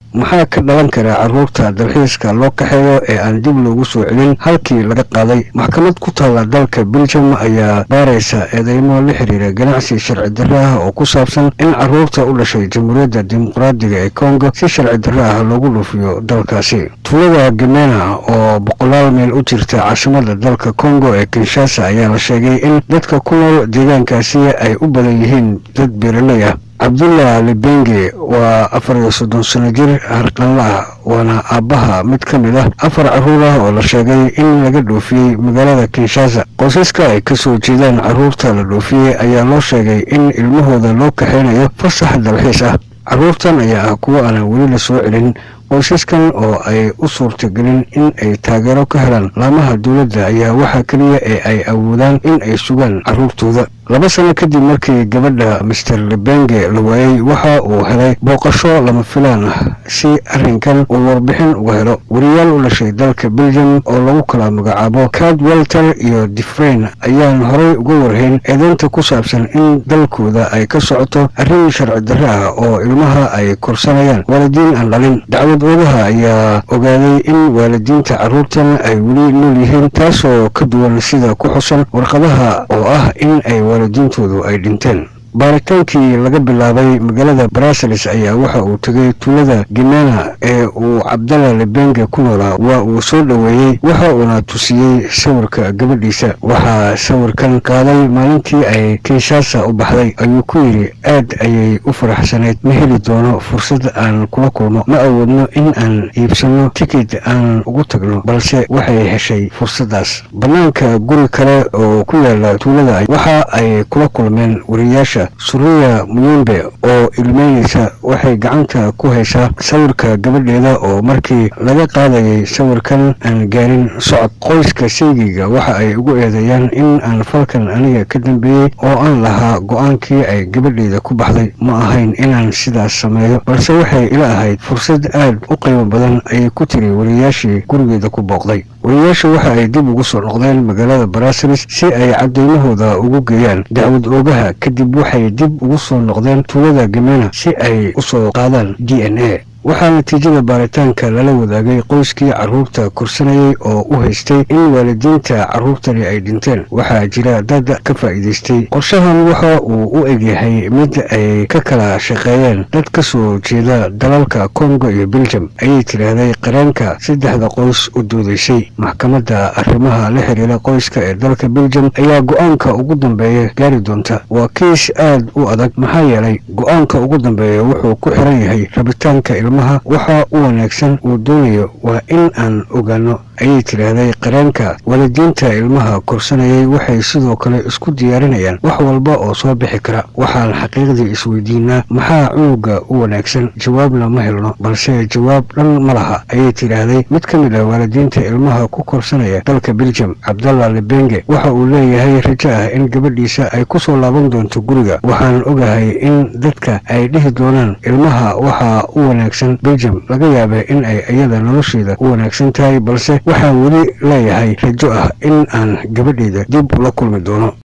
maxaa ka dhalan kara carruurta dalxiiska loo kaxeeyo ee aan dib loogu soo celin halkii laga qaaday maxkamad ku taalla dalka beljum ayaa baaraysa eedeymo la xiriira ganacsi sharci darro ah oo ku saabsan in carruurta u dhashay jamhuuriyadda dimuqraadiga ee kongo si sharci darro ah loogu dhuufiyo dalkaasi tuulada gemena oo boqolaal meel u jirta caasimada dalka kongo ee kinshasa ayaa la sheegay in dadka ku nool deegaankaasi ay u badan yihiin dad beeraley ah cabdullah libenge waa afar iyo soddon sano jir harqanla ah waana aabbaha mid ka mid ah afar carruur ah oo la sheegay in laga dhoofiyey magaalada kinshasa qoysaska ay ka soo jeedaan carruurta la dhoofiyey ayaa loo sheegay in ilmahooda loo kaxaynayo fasax dalxiis ah carruurtan ayaa ah kuwo aanan weli la soo celin qoysaskan oo ay u suurtagelin in ay taageero ka helaan laamaha dowladda ayaa waxaa keliya ee ay awoodaan in ay sugaan carruurtooda laba sano kadib markii gabadha master lebenge la waayey waxa uu helay booqasho lama filaan ah si arrinkan uu warbixin uga helo wariyaal u dhashay dalka beljum oo lagu kala magacaabo cad welter iyo difrain ayaan horay uga warhayn eedeynta ku saabsan in dalkooda ay ka socoto arrin sharci darro ah oo ilmaha ay korsanayaan waalidiin aan dhalin dacwad oodaha ayaa ogaaday in waalidiinta carruurtan ay weli nool yihiin taasoo ka duwan sida ku xusan warqadaha oo ah in ay waalidiintoodu ay dhinteen baaritaankii laga bilaabay magaalada brasels ayaa waxa uu tegay tuulada gemena ee uu cabdalla lebenge ku noolaa waa uu soo dhoweeyey waxa uuna tusiyey sawirka gabadhiisa waxaa sawirkan qaaday maalintii ay kinshasa u baxday ayuu ku yidhi aad ayay u faraxsanayd ma heli doono fursad aan kula kulmo ma awoodno in aan iibsanno tikid aan ugu tagno balse waxay heshay fursaddaas bannaanka guri kale oo ku yaala tuulada waxa ay kula kulmeen wariyaasha suriya muyembe oo ilmeynaysa waxay gacanta ku haysaa sawirka gabadheeda oo markii laga qaadayay sawirkan aan gaarin socod qoyska seygiga waxa ay ugu eedeeyaan in aan falkan aniga ka dambeeyey oo aan lahaa go-aankii ay gabadheeda ku baxday ma ahayn inaan sidaas sameeyo balse waxay ila ahayd fursad aad u qiimo badan ayay ku tiri wariyaashii gurigeeda ku booqday wariyaasha waxa ay dib ugu soo noqdeen magaalada brasels si ay cadaymahooda ugu geeyaan dacwad oogaha kadib waxay dib ugu soo noqdeen tuulada gemena si ay u soo qaadaan d n a waxaa natiijada baaritaanka lala wadaagay qoyskii carruurta korsanayay oo u haystay in waalidiinta carruurtani ay dhinteen waxaa jira dad ka faa'iidaystay qorshahan waxa uu u egyahay mid ay ka kala shaqeeyeen dad ka soo jeeda dalalka kongo iyo beljum ayay tidhaahday qareenka saddexda qoys u doodaysay maxkamadda arrimaha la xiriira qoyska ee dalka beljum ayaa go-aanka ugu dambeeya gaari doonta waa kiis aad u adag maxaa yeelay go-aanka ugu dambeeya wuxuu ku xiran yahay rabitaanka ilmaha waxa u wanaagsan uu doonayo waa in aan ogaano ayay tidhaahday qareenka waalidiinta ilmaha korsanayay waxay sidoo kale isku diyaarinayaan wax walba oo soo bixi kara waxaan xaqiiqdii isweydiinaa maxaa cunuga u wanaagsan jawaabna ma helno balse jawaab dhan ma laha ayay tidhaahday mid ka mid ah waalidiinta ilmaha ku korsanaya dalka beljum cabdalla lebenge waxa uu leeyahay rajo ah in gabadhiisa ay ku soo laaban doonto guriga waxaan ogahay in dadka ay dhihi doonaan ilmaha waxaa u wanaagsan beljum laga yaaba in ay iyada nolosheeda u wanaagsan tahay balse waxaan weli leeyahay rajo ah in aan gabadheeda dib ula kulmi doono